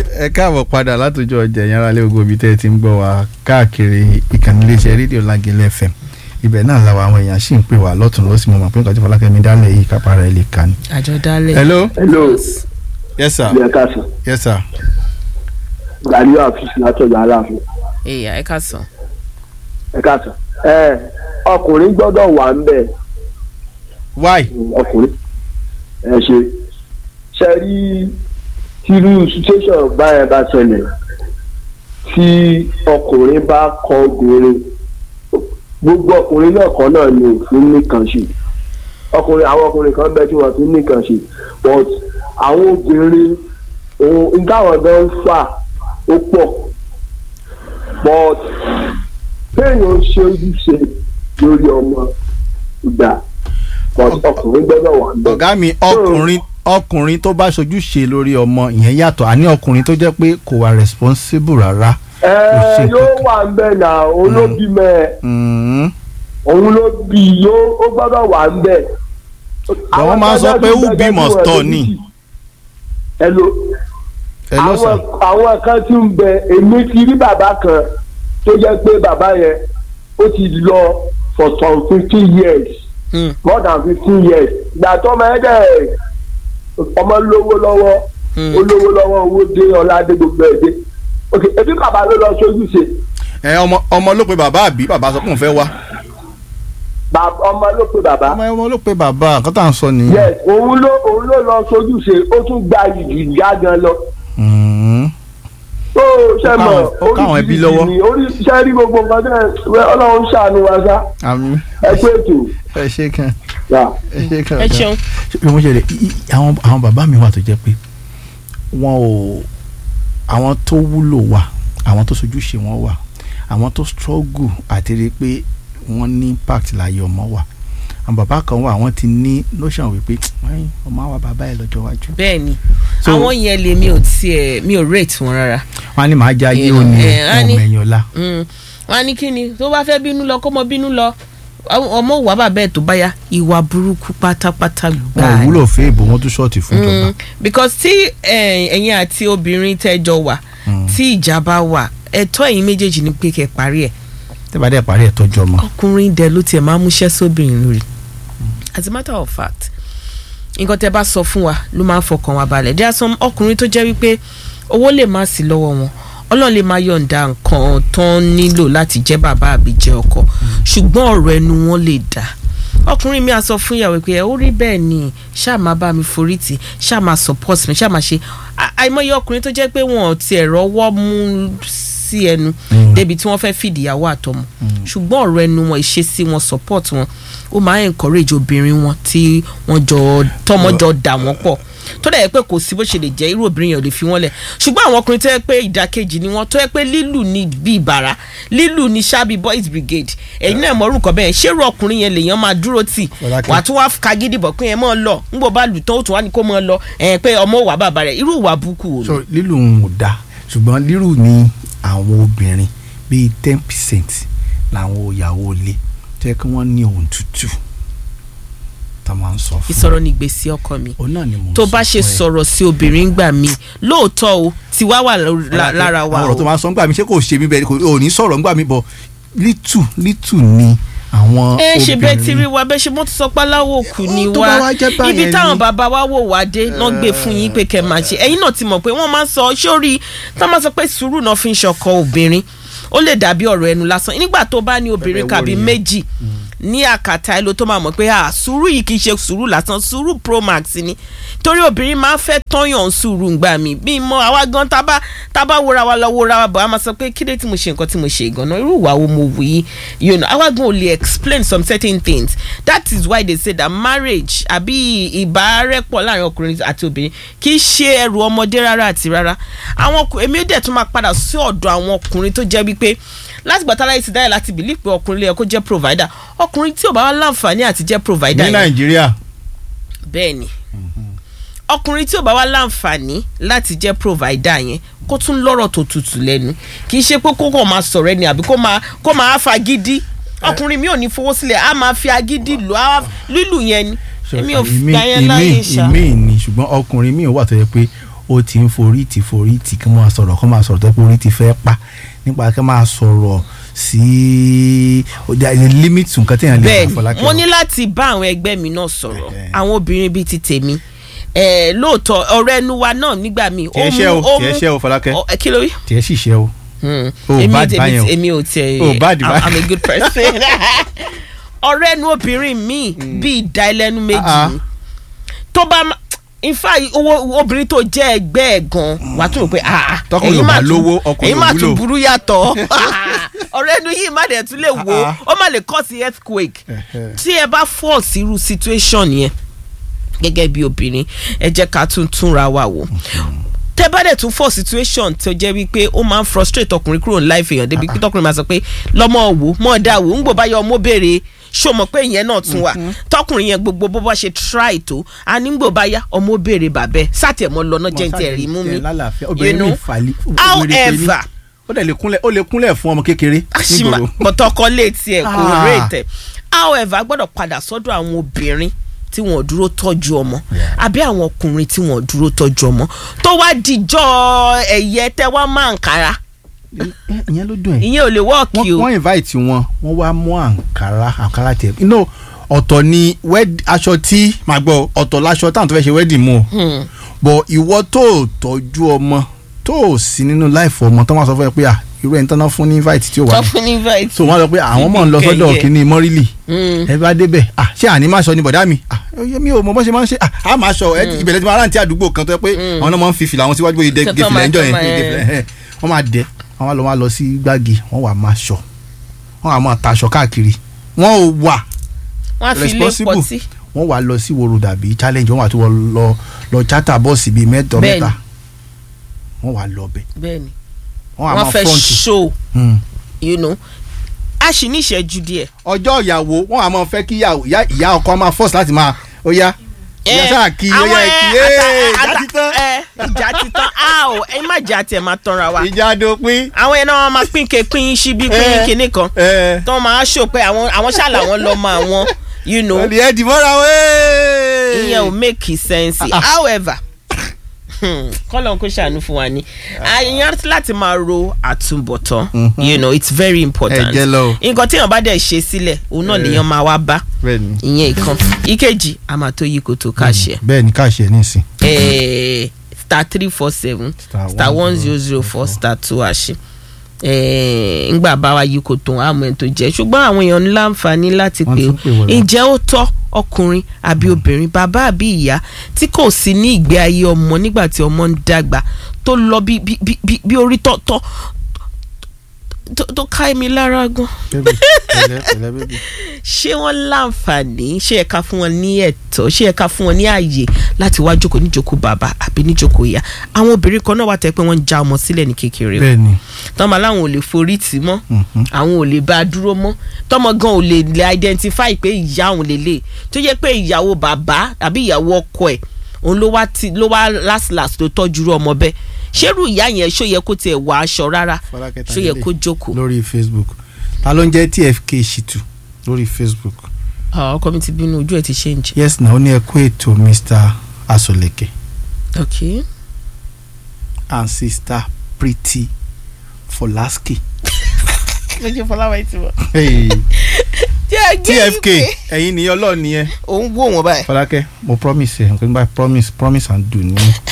ẹ káàbọ̀ padà látòjọ́ ọjà ẹ̀yìn aráalé ogun ibi tẹ́ ẹ ti ń gbọ́ wa káàkiri ìkànnì iléeṣẹ́ rédíò Lágẹ̀lẹ̀ FM ibẹ̀ náà làwọn àwọn èèyàn sì ń pè wá lọ́tún lọ́sì mo mọ̀ pé nǹkan tí Fọlákẹ́mi dálẹ̀ yìí kápá rẹ̀ lè kà ní. àjọ dálẹ̀. hello hello yes sir ilé ẹ̀ka sàn yes sir gàdí àfíìsì látọ̀dọ̀ aláàfin èyà ẹ ká sàn. ẹ̀ka sàn ẹ ọkùnrin gbọ́dọ̀ wà ń bẹ̀ why ọkùnrin ẹ ṣe ṣe rí tírú situation báyẹn bá ṣẹlẹ̀ tí ọkùnrin bá kọ obìnrin gbogbo ọkùnrin náà kan náà ni òfin nìkan ṣe ọkùnrin àwọn ọkùnrin kan bẹ tí wọn fi nìkan ṣe but àwọn obìnrin ohun ntáwọn gan ń fà ó pọ̀ but kéèyàn ṣe ojúṣe lórí ọmọ ìgbà but ọkùnrin gbọ́dọ̀ wà ń bẹ̀. ọ̀gá mi ọkùnrin ọkùnrin tó bá ṣojú ṣe lórí ọmọ ìyẹn yàtọ̀ àní ọkùnrin tó jẹ́ pé kò wà responsible rárá. ẹ ṣe yóò kankan. wà ń bẹ̀ náà òun ló bí mẹ́ ẹ Mm. òun ló bí yóò ó gbọ́dọ̀ wà ń bẹ̀. Àwọn máa ń sọ pé who be must turn ni. ẹ lo ẹ lọ sà àwọn àwọn kan tí ń bẹ èmi ti rí bàbá kan tó jẹ́ pé bàbá yẹn ó ti lọ for some fifteen years Hmm. more than fifteen years ìgbà tó ọmọ ẹ dẹ̀ ọmọ lówó lọ́wọ́ Hmm. ó lówó lọ́wọ́ owó dé ọlá dé gbogbo ẹ̀ dé ok ebi bàbá ló lọ sójú ṣe ẹ ọmọ ọmọ ló pe bàbá àbí bàbá sọ pé òun fẹ́ wá. bàbá ọmọ ló pe bàbá ọmọ ọmọ ló pe bàbá nǹkan tá à ń sọ nìyẹn. yes òun ló òun ló lọ sójú ṣe ó tún gba ìdí ìyá gan lọ Mm. ó ṣe mọ Ó káwọn ẹbí lọ́wọ́. ni orí iṣẹ́ rí gbogbo nǹkan tẹ́ ẹ ọlọ́run ṣàánú wa sá àmì ẹ pé ètò ẹ ṣe kan yà. ẹ ṣe kan. ẹ ṣeun. bí wọ́n ṣe lè i- i- àwọn àwọn bàbá mi wà tó jẹ́ pé wọ́n ò àwọn tó wúlò wà àwọn tó sojú ṣe wọ́n wà àwọn tó struggle àti rí i pé wọ́n ní impact láyé ọmọ wà àwọn bàbá kan wà àwọn ti ní notion wípé "Ẹ́n, ọmọ àwa bàbá ẹ̀ lọ́jọ́ iwájú. bẹ́ẹ̀ ni So- àwọn yẹn lè mi ò tiẹ̀ mi ò rate wọn rárá. wọ́n á ní màá já yé You know, òní eh, á ní- ọmọ ẹ̀yìn ọ̀la. Mm. wọn á ní kí ni tó bá fẹ́ bínú lọ kó mọ bínú lọ Àwọn ọmọ wà bàbá ẹ̀ tó bá yá ìwà burúkú pátápátá wọn ò gbáà ni. wúlò fún èèbò wọn tún ṣọ́ọ̀tì fún ìjọba. Mm, because tí eh, ẹ̀yin àti obìnrin tẹ́jọ wà tí ìjà bá wà ẹ̀tọ́ ẹ̀yin méjèèjì ni pé kẹ́ parí ẹ̀ tẹ́bà dẹ̀ parí ẹ̀ tọ́jú ọmọ. ọkùnrin dẹ̀ ló tiẹ̀ máa ń múṣẹ́ sóbìnrin lórí as a matter of fact nǹkan tẹ́ bá sọ fún wa ló máa ń fọkàn wa balẹ̀ there are some ọkùnrin tó jẹ́ wípé owó lè má sí lọ́wọ́ wọn ọlọ́run lè máa yọ̀ǹda nǹkan tó ń nílò láti jẹ́ bàbá àbí jẹ́ ọkọ ṣùgbọ́n ọ̀rọ̀ ẹnu wọn lè dà ọkùnrin mi á sọ fún ìyàwó pé ẹ ó rí bẹ́ẹ̀ ni ṣáà máa bá mi forí tì ṣáà máa support mi ṣáà máa ṣe À- àìmọye ọkùnrin tó jẹ́ pé wọn ò tiẹ̀ rọ́wọ́ mú sí ẹnu Mm. débi tí wọ́n fẹ́ fìdí ìyàwó àtọmọ ṣùgbọ́n ọ̀rọ̀ ẹnu wọn ìṣesí wọn support wọn ó máa ń encourage obìnrin wọn tí wọ́n jọ tọmọ jọ dà wọ́n pọ̀ tó dẹ̀ yẹ pé kò sí bó ṣe lè jẹ́ irú obìnrin yẹn ò lè fi wọ́n lẹ̀ ṣùgbọ́n àwọn ọkùnrin tó yẹ pé ìdàkejì ni wọ́n tó yẹ pé lílù ní bí ìbàrà lílù ní sábì boys brigade ẹ̀yin náà mọ̀ orúkọ bẹ́ẹ̀ ṣé irú ọkùnrin yẹn lèèyàn máa dúró tì Fọlákẹ́. wà á tún wá kagídí bọ̀ pé ẹ mọ̀ lọ ńgbò bá lù tán ó tún wá ní kó mọ̀ lọ ẹ̀ pé ọmọ wà bàbá rẹ̀ irú ìwà burúkú wò so lílù ń da ṣùgbọ́n lílù ní àwọn obìnrin bíi ten percent làwọn ìyàwó ilé tó yẹ kí wọ́n ní ohun tútù tá a máa ń sọ fún ìsọ̀rọ̀ ní gbèsè ọkọ mi òun náà ni mò ń tó sọ bá ṣe fún ẹ. sọ̀rọ̀ sí obìnrin gbà mí lóòótọ́ o ti wá wà lórí- lá- lára wa àwọn ọ̀rọ̀ tó o máa ń sọ ńgbà mi ṣé kò ṣe mí bẹ́ẹ̀ kò ò ní sọ̀rọ̀ ńgbà mi bọ̀ lítù lítù ni àwọn ẹ ṣe bẹ́ẹ̀ ti rí obìnrin wa bẹ́ẹ̀ ṣe mọ́ ti sọ pé aláwọ̀ kù ni Tó wá bá wá jẹ́ báyẹn ibi táwọn ni. bàbá wa wò wá dé náà gbé fún yín pé kẹ́ máa ṣe ẹ̀yin náà ti mọ̀ pé wọ́n máa ń sọ sórí tá máa sọ pé sùúrù náà fi ń ṣọkọ obìnrin ó lè dàbí ọ̀rọ̀ ẹnu lásán nígbà tó bá ní obìnrin Bẹ́ẹ̀ kàbí wò nìyẹn. méjì ní àkàtà ẹ ló tó máa mọ̀ pé ah sùúrù yìí kì í ṣe sùúrù lásán sùúrù pro max ni torí obìnrin máa ń fẹ́ tọ́yàn sùúrù ńgbà mí bí mo àwa gan tábà tábà wúra wa lọ wúra wa bọ̀ a máa sọ pé kí ló tí mo ṣe nǹkan tí mo ṣe gan-an irú ìwà wo mo wù yí you know àwa gan ò lè explain some certain things that is why they say that marriage àbí ìbárẹ́pọ̀ láàrin ọkùnrin àti obìnrin kì í ṣe ẹrù ọmọdé rárá àti rárá àwọn ọkùnrin èmi dẹ̀ tún máa padà sí ọ̀dọ̀ àwọn ọkùnrin tó jẹ́ wípé láti gbàtà láyé ti dáyà láti bìlí pé ọkùnrin lè yẹ kó jẹ́ provider ọkùnrin tí ò bá wá láǹfààní àti jẹ́ provider ní yẹn nàìjíríà bẹ́ẹ̀ ni ọkùnrin tí ò bá wá láǹfààní láti jẹ́ provider yẹn kó tún lọ́rọ̀ tó tutù lẹ́nu kì í ṣe pé kó kàn máa sọ̀rọ̀ ẹni àbí kó máa kó máa fagídí ọkùnrin mi ò ní fowó sílẹ̀ á máa fi agídí lù á lílù yẹn ni So, èmi ò ìmí- gbà yẹn láyé ìmí ṣá ìmí ni ṣùgbọ́n ọkùnrin mi ò wà tó yẹ pé ó ti ń forí tì forí tì kí wọ́n máa sọ̀rọ̀ kí wọ́n máa sọ̀rọ̀ tó pé orí ti fẹ́ pa nípa kí wọ́n máa sọ̀rọ̀ sí limit nǹkan tí èèyàn lè bẹ́ẹ̀ máa fọlá ni mo ní láti bá àwọn ẹgbẹ́ mi náà sọ̀rọ̀ Ẹhẹ́. àwọn obìnrin bíi ti tèmi Eh, lóòótọ́ ọ̀rọ̀ ẹnu wa náà nígbà míì tiẹ̀ ṣẹ́ o tiẹ̀ ṣẹ́ o Fọlákẹ́ Ọ, ẹ, kí ló rí. tiẹ̀ sì ṣẹ́ o Hmm. O èmi bad èmi báyẹn o. èmi ò tiẹ̀ O bad I'm- báyẹn. I'm a good person. ọ̀rọ̀ ẹnu obìnrin mi bíi ìdá ẹlẹ́nu méjì Ah, ah. ni tó bá ma- in fact owó obìnrin tó jẹ́ ẹgbẹ́ ẹ̀ gan wàá tún rò pé ah ah, Tọkùnrin ẹ̀yin ò bá máa tún- lówó, ọkùnrin ẹ̀yin ò máa wúlò. tún burú yàtọ̀ ọ̀rọ̀ ẹnu yìí má dẹ̀ tún lè wo Ah, ó má lè cause earthquake Ẹhẹ́. tí ẹ bá fall sí irú situation yẹn gẹ́gẹ́ bí obìnrin ẹ jẹ́ ká tún túnra wa wò tẹ bá dẹ̀ tún fall situation tó jẹ́ wípé ó máa ń frustrate ọkùnrin kúrò ní life èèyàn débi pé tọkùnrin máa sọ pé lọ́mọ wò mọ́ dá wò ń gbò bá yọ ọmọ béèrè ṣó mọ̀ pé ìyẹn náà tún wà tọkùnrin yẹn gbogbo bó bá ṣe try tó a ní gbò bá yá ọmọ béèrè bàbẹ́ sátẹ̀mọ́ lọ́nà jẹ́ ń tẹ̀ rí mú mi Ẹ lálàáfíà you obìnrin know mi fàlí wèrè pé ní. however ó dẹ̀ lè kúnlẹ̀ ó lè kúnlẹ̀ fún ọmọ kékeré àṣìmà nígboro. pọ̀tọ́kọ létí ẹ̀ kò Ah. rèétẹ̀ however a gbọ́dọ̀ padà sọ́dọ̀ àwọn obìnrin tí wọ́n dúró tọ́jú ọmọ Yeah. àbí àwọn ọkùnrin tí wọ́n dúró tọ́jú ọmọ tó wá dijọ́ ẹ̀yẹ tẹ́ wá máa ń kára Ẹ- ìyẹn ló dùn ẹ̀ ìyẹn ò lè wọ́ọ̀kì wọ́n o wọ́n invite wọn wọ́n wá mú àǹkárá àǹkárá tẹ̀ you know ọ̀tọ̀ ni wed aṣọ tí màá gbọ́ ọ̀tọ̀ láṣọ táwọn tó fẹ́ ṣe wedding mú o Hmm. bọ̀ ìwọ tó o tọ́jú ọmọ tó o sí nínú life ọmọ tó máa sọ fún ẹ pé à irú ẹni tán náà fún ní invite tí ó wà tó fún ní invite. so wọ́n sọ pé àwọn mọ̀ ń lọ sọ́dọ̀ Kẹ̀kẹ́. kínní mọ́rílì Hmm. ẹ bá débẹ̀ à ṣé àní máa sọ ní bọ̀dá mi à ẹ mi ò mọ bó ṣe máa ń ṣe à á máa sọ ẹ ìbẹ̀rẹ̀ tí wọ́n aráàntí àdúgbò kan tó yẹ pé àwọn náà máa ń fi fìlà wọn síwájú bóyá Kẹ̀kẹ́ gèfìlẹ̀ máa ẹjọ́ tọ́ yẹn máa yẹn. gèfìlẹ̀ ẹ̀ wọ́n máa dẹ̀ wọ́n wá lọ wá lọ sí gbági wọ́n wà máa ṣọ wọ́n wà máa taṣọ káàkiri wọ́n ò wà wọ́n á fi ilé responsible. pọtí. wọ́n wà lọ sí woro dàbí challenge wọ́n wà tó wọ́n lọ lọ charter bọ́ọ̀sì bíi mẹ́tọ̀ Bẹ́ẹ̀ni. mẹ́ta wọ́n wà lọ bẹ̀ bẹ́ẹ̀ni wọ́n wà wọ́n máa fẹ́ front show Hmm. you know a sì ní ìṣẹ́jú díẹ̀. ọjọ́ ìyàwó wọ́n wà máa fẹ́ kí ìyàwó- ìyá ìyá ọkọ máa force láti máa ó yá ìyá sáà kí ó yá ẹ kí ẹ ìjà ti tán ẹ ìjà ti tán a ò ẹ má jà tiẹ̀ máa tanra wa. ìjà dópin àwọn yẹn náà wọn máa pín ke pín síbí pín Eh. kinní kan ẹ tó máa ṣò pé àwọn àwọn ṣàlà wọn lọ mọ àwọn you know ọ̀lì ẹ̀ dìmọ́ra wẹ́ẹ́. ìyẹn ò make sense Ah, ah. however kọ́lọ̀ kó ṣàánú fún wa ni àyàn láti máa ro àtúbọ̀tán Mhm. you know it's very important Ẹ jẹ́ lọ. nǹkan téèyàn bá dẹ̀ ṣe sílẹ̀ òun náà Eh. lèèyàn máa wá bá bẹ́ẹ̀ni ìyẹn ìkan ìkejì a máa tó yí kó tó káṣẹ bẹ́ẹ̀ni káàṣẹ nísìn. eh, star three four seven Star star one one zero zero zero four star two àṣẹ ngbà bá wa yí kò tó àmọ́ ẹ̀ tó jẹ́ ṣùgbọ́n àwọn èèyàn ní láǹfààní láti Wọ́n pè ó tún pè wọlé. ǹjẹ́ ó tọ́ ọkùnrin àbí obìnrin bàbá àbí ìyá tí kò sí ní ìgbé ayé ọmọ nígbà tí ọmọ ń dàgbà tó lọ bí bí bí bí- bí orí tọ́tọ́ tó tó ká mi lára gan bẹ́ẹ̀ni pẹ̀lẹ́ pẹ̀lẹ́ bẹ́ẹ̀ni. ṣé wọ́n láǹfààní ṣé ẹ̀ka fún wọn ní ẹ̀tọ́ ṣé ẹ̀ka fún wọn ní ààyè láti wá jókòó níjókòó bàbá àbí níjókòó ìyá àwọn obìnrin kan náà wà tẹ́ pé wọ́n ń já ọmọ sílẹ̀ ní kékeré o bẹ́ẹ̀ni. tọ́mọ aláwọn ò lè forí tì í mọ́ Mhm. àwọn ò lè bá a dúró mọ́ tọ́mọ gan ò lè lè identify pé ìyá òun lè lè tó yẹ pé ìyàwó bàbá àbí ìyàwó ọkọ ẹ̀ òun ló wá ti ló wá last last tó tọ́jú irú ọmọ bẹ́ẹ̀ ṣérú ìyá yẹn ṣó yẹ kó tiẹ̀ wọ aṣọ rárá Fọlákẹ́ ṣó yẹ Tadele kó jókòó. lórí facebook ta ló ń jẹ́ tfk ṣìtù lórí facebook. Ah, ọkọ mi ti bínú ojú ẹ̀ ti ṣe ń jẹ. yes na ó ní ẹ kú ètò mr asoleke ok and sister pretty folaski. méjì fọláwá ti wọ. Hey, jẹ́ tfk ẹ̀yin ni ọlọ́ọ̀ nìyẹn. òun wò wọ́n báyìí. fọlákẹ́ mo promise ẹ nǹkan nígbà promise promise and do ni